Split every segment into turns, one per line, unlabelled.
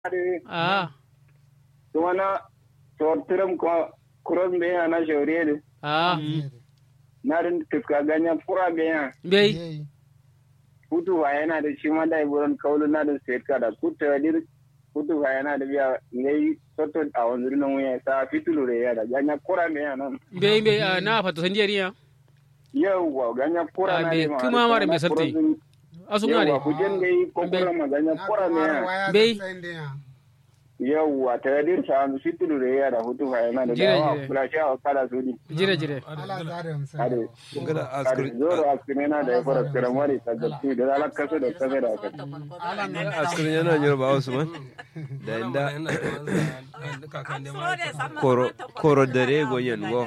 Ah,
tumana sortiram ko kuros be ana shawrede
ah,
narin kiska ganya kura ganya
bai.
kutu wa yana da shi ma dai buran kaulu na da state kada kutu wa dir kutu wa yana da biya ngai soto a wanzuri nan wuya sa fitulu re ya da ganya kura ganya nan
Bai bai ah, na fata san jeriya.
yawwa ganya kura
Ah,
na
be-
ma
kuma mara me sarti. Asu
yawwa
ngare.
kujen gai ko
Be-
kura ma ganya kura ganya
Bai.
yawwa ta dir sa an fitulu re ya da hutu wa yana da
Jire,
dawa
jire.
kula sha kala su di
Jire jire.
ade
Ngada
ade
askar
zoro askine na da ya fara kira mari ta gatti da ala kaso da kaso da aka
askar yana nyoro ba Usman. Da inda koro koro dare gonyen go.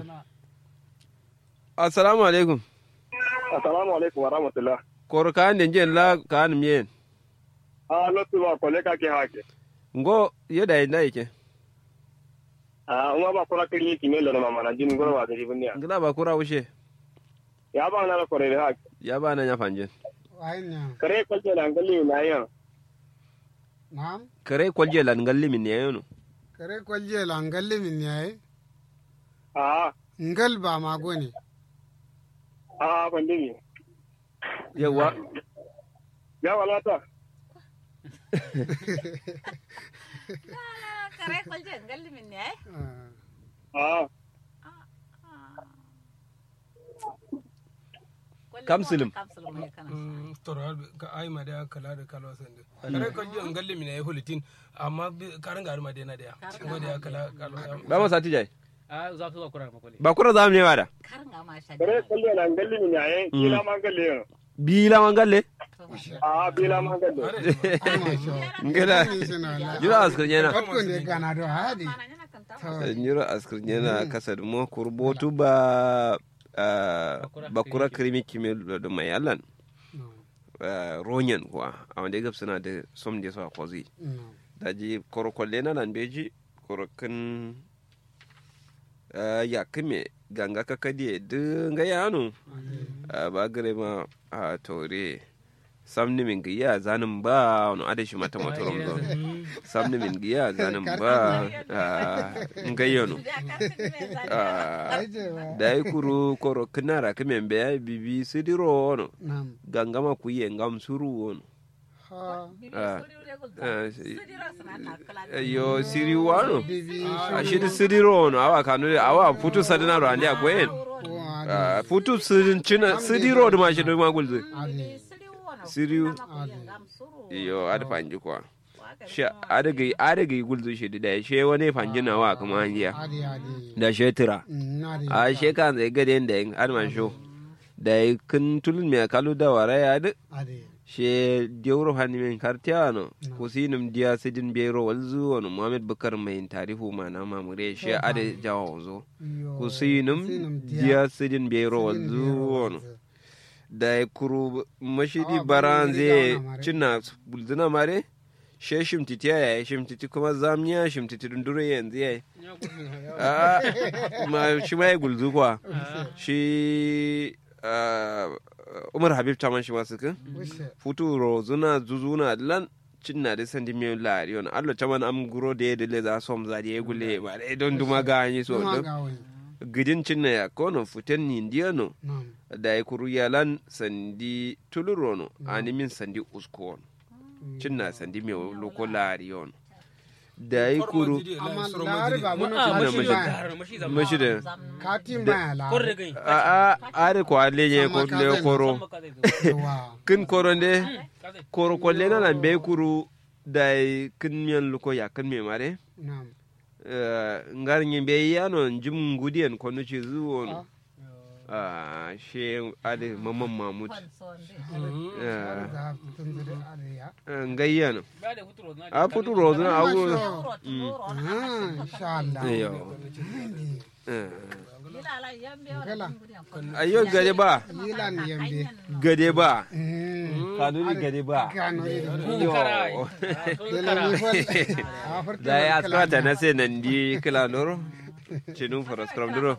Assalamu alaikum.
assalamu alaikum wa rahmatullah
Koro ka ande jen la ka an mien.
a lotu ba kole ka ke hake
Ngo yeda inda yake.
a uma ba kora kiri ki melo na mama na jin goro wa dari bunya
Ngila ba kura wushe.
ya ba na kore da hake
Ya ba na nya fanje.
kare kwaje na ngali na yan
Naam,
Kare kwalje lan galli min ne yono.
kare kwalje la ngalle min yaye.
a
Ngal ba mago ne.
a pandemi
Yawa
ya walata
kare kwalje ngalli min ne
Ah,
a
Kamsulum.
kamsulum ne kana
toro ka ai ma da kala da kala sande kare ko jo ngalle mi ne holitin amma karan garu ma dena da ngo da kala kala
ba ma sati jai.
Ah, za ka kura makole.
Ba kura za mu ne wada.
karin ga ma sha
kare kwaje na ngali min yayin kila ma ngali yan
Bila man galle.
a bila ma ngali
ai masha Allah.
Ngila.
Ni suna la.
Jira askar yana.
Fatko ne gana do hadi.
mana yana kan ta
To,
Nyiro askar yana kasar mo kurbotu ba ah, bakura krimi kime da mai allan
no,
ah, ronyan kuwa a wanda gab suna da som da su a kwazi
no.
da ji korokwalle na nan beji korokin ah, ya kime ganga kakadiye dinga yano Ah, ba gare ma a tore samni min giya zanin ba wani adashi mata motoron zo samni min giya zanin ba ngayyano
Ai je ba.
da yi kuru koro kinara kimen be ya bibi sidiro wono
Naam.
gangama ku yi ngam suru wono
Ha.
Ah, ah, si-
Sudira suna na kala
yo siri wano
Bibi
a shidi sidiro wono awa kanu awa putu sadina ro andi agwen
ko hadi.
Ah, putu sidin china sidiro de ma shidi ma gulze
Hadi.
siriu yo ada panji kwa she ada gai ada gai gulze shidi da she wani panji na wa kuma anjiya
Hadi hadi.
da she tira
Mm, Hadi.
a she kan zai gade da yin adman sho da yi kun tulun me kalu da wara ya duk
Hadi.
she diawro hani men kartiano kusinum dia sidin bero walzu wani muhammad bukar mai tarihu mana mamure she ada jawo zo
Yo.
kusinum
Kusinum
dia sidin bero walzu wani da ya kuru mashidi
Awa,
baran
bari
zai
gauna mare.
cinna bulzuna mare she shimtiti ya yi shimtiti kuma zamiya shimtiti dundure yanzu ya yi Ah, ma shi ma ya gulzu kuwa shi ah, umar habib taman shi masu kan
Wishe.
futu rozuna zuzuna lan cinna da sandi mi lari on allo taman am guro de de le za som za de gule ba de don duma ga ni so
Kuma
do
ga wani.
gidin cinna ya kono futen ni ndiano
Naam.
da ya kuru yalan sandi tulurono ani min sandi uskon cinna sandi mi loko lari on da ya kuru
Amma lari ba mun
Ah,
ci
mashi
mashi
da-
ba.
mashi zama.
mashi da
Katin baya la.
Kore gai.
a a are ko alenye ko
Sama
le
kazen.
koro
Wa.
kin koro de koro ko le na be kuru da ya kin miyan luko ya kin me mare
Naam.
Eh, ngar nyimbe yano njim ngudien kono ci zuwono ah she ade mamman mamut Eh,
Za tun zuri hadi ya.
eh, ngayyano a futu rozuna awu
Ah, insha Allah.
yo Eh,
Gala.
ayo gade ba
Yilan yambe.
gade ba
Mm.
kanuni gade ba
Kano ido.
yo
Dela mi fal. Ah, farko
da ya
kala
askata na sai nan di kila noro cinun faraskram duro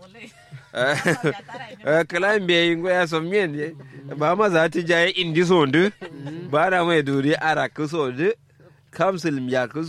kalan bai ngo ya som mien ba ma za ta jaye indi sondu ba da mai duri ara ku sondu kamsil ya